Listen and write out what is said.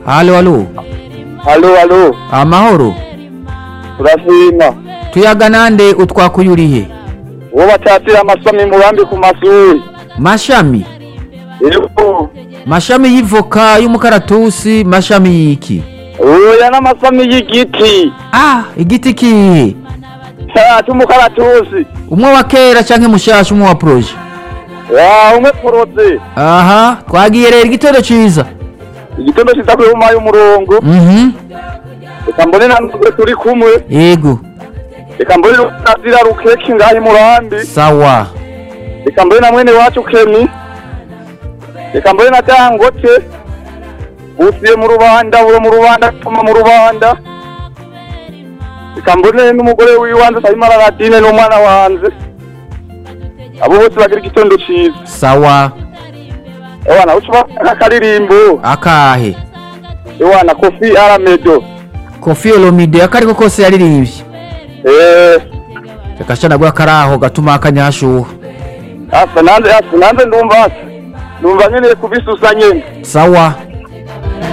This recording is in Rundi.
halo halo halo halo amahoro turashima tuyaga nande utwakuye urihe uwo batatira amasami murambi ku masuri mashami yego mashami y'ivoka y'umukaratusi mashami y'iki oya n'amasami y'igiti ah igiti kihe cya cy'umukaratusi umwe wa kera canke mushasha umwe wa proje wa umwe poroze aha twagiye rero igitero ciza igitondo kiza kuri umaye umurongo mhm reka mbone na nubwo turi kumwe yego reka mbone nazira rukeki ngaho murambi sawa reka mbone na mwene wacu kemi reka mbone na dangote busiye mu rubanda buro mu rubanda tuma mu rubanda reka mbone n'umugore wiwanze sayima radine n'umwana wanze abo bose bagira igitondo ciza sawa ewana ucuba akaririmbo akahe ewana kofi aramedo kofi olomide akariko kose yaririmbye eh reka sha nagwa karaho gatuma akanyashuha asa nanze asa nanze ndumva asa ndumva nkeneye kubisusa nyene sawa